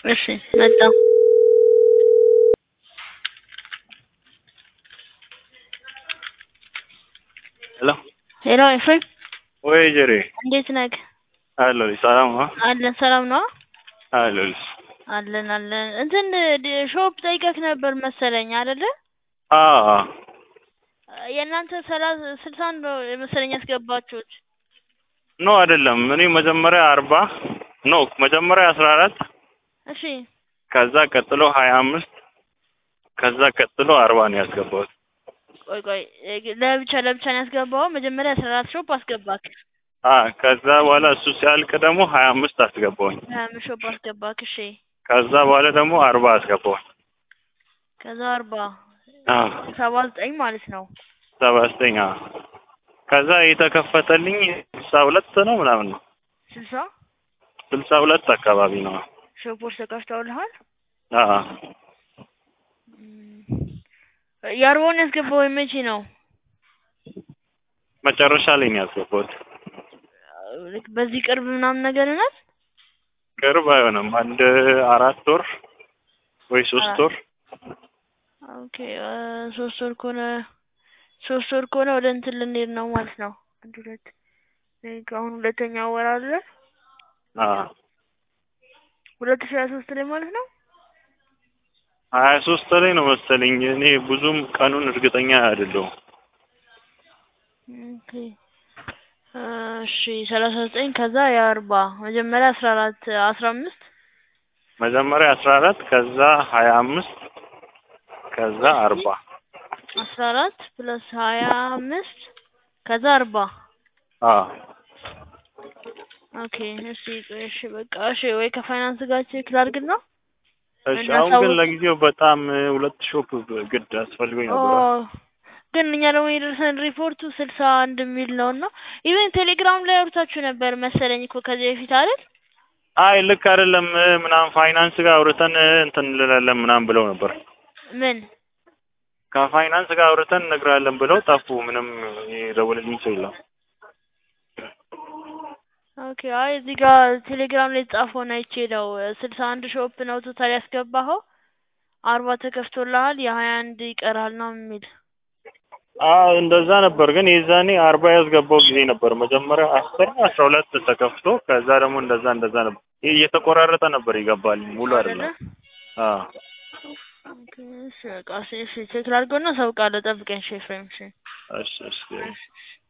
እሺ መጣ ሄሎ ሄሎ ኤፍሬም ወይ ጀሬ እንዴት ነህ? አለሁልሽ። ሰላም ነው? አለን ሰላም ነው? አለሁልሽ። አለን አለን። እንትን ድ- ሾፕ ጠይቀህ ነበር መሰለኝ አይደለ? አዎ የእናንተ ሰላሳ ስልሳ አንድ ነው መሰለኝ ያስገባችሁት። ኖ አይደለም። እኔ መጀመሪያ አርባ ኖ መጀመሪያ አስራ አራት እሺ ከዛ ቀጥሎ ሀያ አምስት ከዛ ቀጥሎ አርባ ነው ያስገባሁት። ቆይ ቆይ እ- ለብቻ ለብቻ ነው ያስገባው። መጀመሪያ አስራ አራት ሾፕ አስገባክ። አ ከዛ በኋላ እሱ ሲያልቅ ደግሞ ሀያ አምስት አስገባሁኝ። ሀያ አምስት ሾፕ አስገባክ። እሺ ከዛ በኋላ ደግሞ አርባ አስገባሁኝ። ከዛ አርባ አ ሰባ ዘጠኝ ማለት ነው። ሰባ ዘጠኝ አ ከዛ የተከፈተልኝ ስልሳ ሁለት ነው ምናምን ነው ስልሳ ስልሳ ሁለት አካባቢ ነው። ሾፖች ተከፍተውልሃል። አ እም፣ የአርባውን ያስገባው መቼ ነው? መጨረሻ ላይ ነው ያስገባሁት። ልክ በዚህ ቅርብ ምናምን ነገር ናት። ቅርብ አይሆንም። አንድ አራት ወር ወይ ሶስት ወር ኦኬ እ፣ ሶስት ወር ከሆነ ሶስት ወር ከሆነ ወደ እንትን ልንሄድ ነው ማለት ነው። አንድ ሁለት ልክ አሁን ሁለተኛው ወር አለ አ ሁለት ሺህ ሀያ ሶስት ላይ ማለት ነው። ሀያ ሶስት ላይ ነው መሰለኝ። እኔ ብዙም ቀኑን እርግጠኛ አይደለሁም። ኦኬ እሺ ሰላሳ ዘጠኝ ከዛ የአርባ መጀመሪያ አስራ አራት አስራ አምስት መጀመሪያ አስራ አራት ከዛ ሀያ አምስት ከዛ አርባ አስራ አራት ፕለስ ሀያ አምስት ከዛ አርባ አ ኦኬ እሺ ቆይ እሺ በቃ እሺ ወይ ከፋይናንስ ጋር ቼክ ላድርግና እሺ። እና አሁን ግን ሰዎች- ለጊዜው በጣም ሁለት ሾፕ ግድ አስፈልጎኝ ኦ ነበር። ግን እኛ ደግሞ የደረሰን ሪፖርቱ ስልሳ አንድ የሚል ነው እና ኢቨን ቴሌግራም ላይ አውርታችሁ ነበር መሰለኝ እኮ ከዚህ በፊት አይደል? አይ ልክ አይደለም ምናምን ፋይናንስ ጋር አውርተን እንትን እንላለን ምናምን ብለው ነበር። ምን ከፋይናንስ ጋር አውርተን እነግራለን ብለው ጠፉ። ምንም የደወለልኝ ሰው የለም። ኦኬ አይ እዚህ ጋር ቴሌግራም ላይ የተጻፈውን አይቼ ነው ስልሳ አንድ ሾፕ ነው ቶታል ያስገባኸው አርባ ተከፍቶልሃል የሀያ አንድ ይቀራል ነው የሚል አዎ እንደዛ ነበር። ግን የዛኔ አርባ ያስገባው ጊዜ ነበር። መጀመሪያ አስር አስራ ሁለት ተከፍቶ ከዛ ደግሞ እንደዛ እንደዛ ነበር። ይህ እየተቆራረጠ ነበር ይገባል። ሙሉ አይደለም። አዎ ኦኬ እሺ በቃ እሺ እሺ ቼክ ላድርገውና አሳውቃለሁ። ጠብቀኝ እሺ ኤፍሬም እሺ እሺ እሺ እሺ